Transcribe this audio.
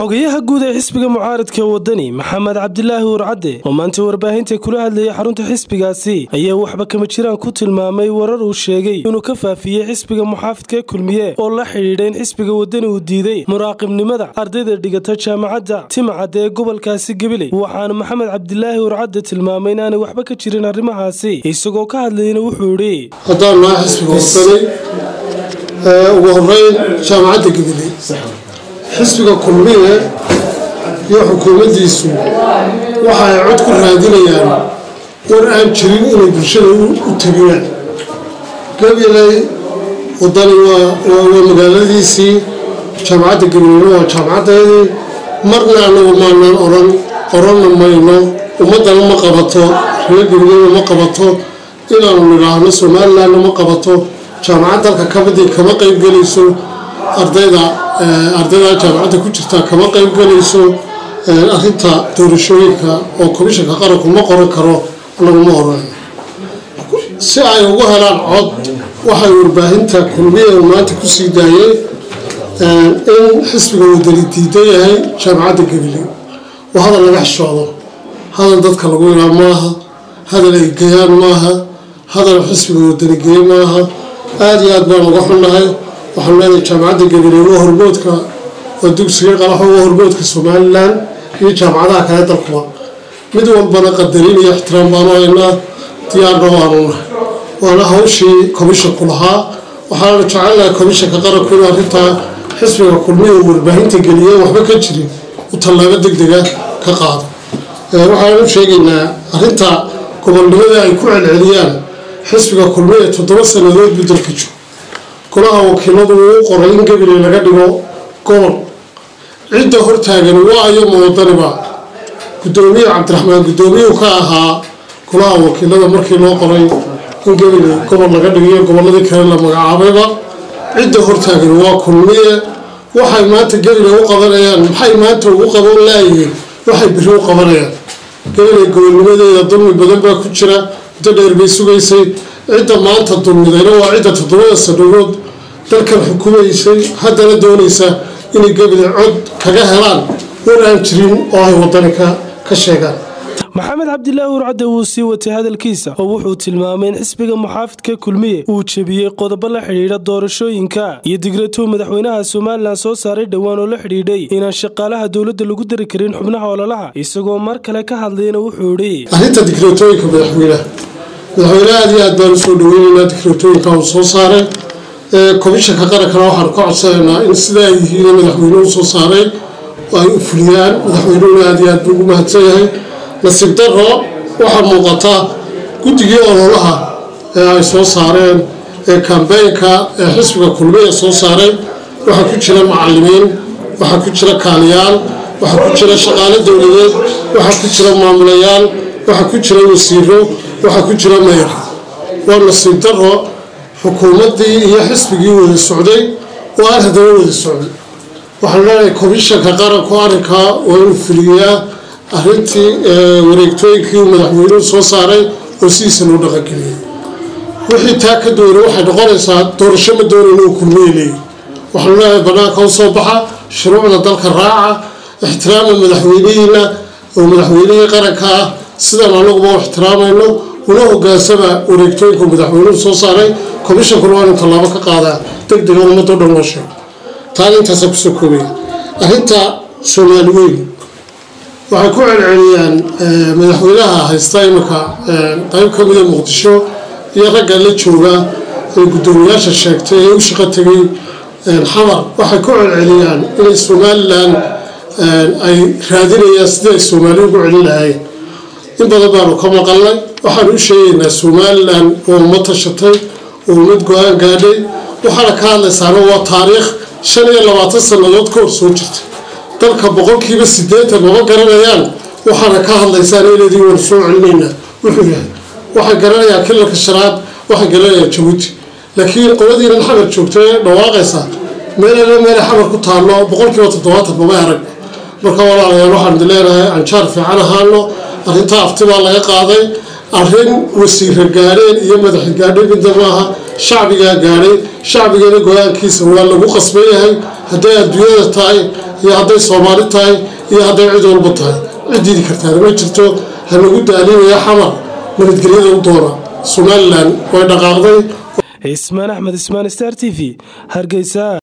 xogayaha guud ee xisbiga mucaaradka wadani maxamed cabdilaahi warcadde oo maanta warbaahinta kula hadlayay xarunta xisbigaasi ayaa waxba kama jiraan ku tilmaamay warar uu sheegay inuu ka faafiyey xisbiga muxaafidka kulmiye oo la xidhiidha in xisbiga wadani uu diiday muraaqibnimada ardayda dhigata jaamacadda timcadda ee gobolkaasi gabiley waxaana maxamed cabdilaahi warcadde tilmaamay inaanay waxba ka jirin arrimahaasi isagoo ka hadlayna wuxuu idhi haddaan naha xisbiga wadani ugu horeyn jaamacadda gabiley xisbiga kulmiye iyo xukuumaddiisu waxa ay cod ku raadinayaan war aan jirin inay bulshada u tegiyaan gabiley wadani waa magaaladiisii jaamacadda gabileyna waa jaamacaddeedii marna anagu maanaan oran oranna mayno ummaddana ma qabato reer gabileyna ma qabato inaanu nidhaahno somalilandna ma qabato jaamacad dalka kabadii kama qaybgelayso ardayda ardayda jaamacadda ku jirtaa kama qaybgelayso arinta doorashooyinka oo komishanka qaranku ma qoran karo laguma oran si ay ugu helaan cod waxay warbaahinta kulmiye maanta kusii daayeen in xisbiga wadani diidan yahay jaamacadda gabiley waa hadal laga xishoodo hadal dadka lagu ilaa maaha hadal ay gayaan maaha hadal xisbiga wadani geeye maaha aada iyo aad baan uga xunnahay waxaan leenahay jaamacadda gabiley waa hormoodka waa dugsiga qalaxo waa hormoodka somalilan iyo jaamacadaha kale dalkuba mid walbana qadarin iyo ixtiraam baanu haynaa diyaarna waanu nahay waana hawshii komishanku lahaa waxaana jecelnahay komishanka qaranku inuu arrintaa xisbiga kulmiya uu warbaahinta geliyeen waxba ka jirin uu tallaabo deg dega ka qaado waxaanu sheegaynaa arrinta gobolnimada ay ku celceliyaan xisbiga kulmiya toddoba sannadood buu dalka joogo golaha wakiiladu uu u qoray in gabiley laga dhigo gobol cidda hortaagan waa iyo muwadaniba gudoomiye cabdiraxmaan gudoomiyuu ka ahaa golaha wakiilada markii loo qoray in gabiley gobol laga dhigayo gobolladii kale la magacaabayba cidda hortaagan waa kulmiye waxay maanta gabiley u qabanayaan maxay maanta ugu qaban laayihiin waxay biri u qabanayaan gabiley gobolnimadeeda dulmi badan baa ku jira muddo dheer bay sugaysay cidda maanta dulmidayna waa cidda toddobada sanadood dalkan xukumaysay haddana doonaysa inay gabiley cod kaga helaan war aan jirin oo ay wadani ka sheegaan maxamed cabdilaahi warcadde wuu sii watay hadalkiisa oo wuxuu tilmaamay in xisbiga muxaafidka kulmiye uu jebiyey qodobo la xidhiidha doorashooyinka iyo digratow madaxweynaha somalilan soo saaray dhowaan oo la xidhiidhay inaan shaqaalaha dowladda lagu dari karin xubnaha ololaha isagoo mar kale ka hadlayna wuxuu idhi arrinta digratooyinka madaxweynaha madaxweyne aada iyo aad baan usoo dhaweynaynaa digratooyinka uu soo saaray komishanka qarankana waxaanu ka codsanaynaa in sidaa ay yihiin madaxweynuhu soo saaray ay u fuliyaan madaxweynuhuna aada iyo aad buu ugu mahadsan yahay nasiib daro waxaa muuqata guddigii ololaha ee ay soo saareen ee kambeynka ee xisbiga kulmiya soo saaray waxaa ku jira macalimiin waxaa ku jira kaaliyaal waxaa ku jira shaqaale dowladeed waxaa ku jira maamulayaal waxaa ku jira wasiiro waxaa ku jira meyr waa nasiib daro xukuumaddii iyo xisbigii wada socday oo aan haddana wada socday waxaan leenahay komishanka qaranku arrinkaa waa inuu fuliyaa arrintii wareegtooyinkii uu madaxweynuhu soo saaray oo sidiisa loo dhaqangeliyay wixii taa ka doonay waxay noqonaysaa doorasho ma doonayna uu kulmiye leeyahy waxaanu leeyahay bannaanka u soo baxa shuruucda dalka raaca ixtiraama madaxweynihiina oo madaxweynihii qaranka ah sidaan anaguba u ixtiraamayno una hogaansama wareegtooyinka madaxweynuhu soo saaray komishankuna waa inu tallaabo ka qaadaa deg dega ummadoo dhan loo sheego taana intaasa kusoo koobaya arrinta soomaali weyn waxay ku celceliyaan madaxweynaha haysta iminka qayb ka mida muqdisho iyo ragga la jooga ee guddoomiyaasha sheegtay ee u shaqo tegay xamar waxay ku celceliyaan inay somalilan ay raadinayaan sidii ay soomaali ugu celin lahaayeen in badan baanu ka maqalnay waxaanu u sheegaynaa somalilan oo ummad tashatay oo ummad go-aan gaadhay waxaana ka hadlaysaana waa taariikh shan iyo labaatan sannadood ka hor soo jirtay dalka boqolkiiba sideetan mama garanayaan waxaana ka hadlaysaan iladii waan soo celinaynaa wuxuu yahay waxay garanayaan kilalka shanaad waxay garanayaan jabuuti laakiin qoladiinan xamar joogta ee dhawaaqaysa meelala meela xamar ku taallo boqolkiiba toddobaatan mama arag marka walaalayaal waxaan idin leenahay anjaar fiican ahaano arrintaa afti baa laga qaaday arrin wasiira gaadheen iyo madaxa gaadhay midda maaha shacbigaa gaadhay shacbigana go-aankiisa waa lagu qasban yahay hadday adduunyada tahay iyo hadday soomaali tahay iyo hadday cid walba tahay cid diidi kartaana ma jirto hanagu daalinaya xamar nabadgelyada u doona somalilan way dhaqaaqday cismaan axmed ismaan star t v hargeysa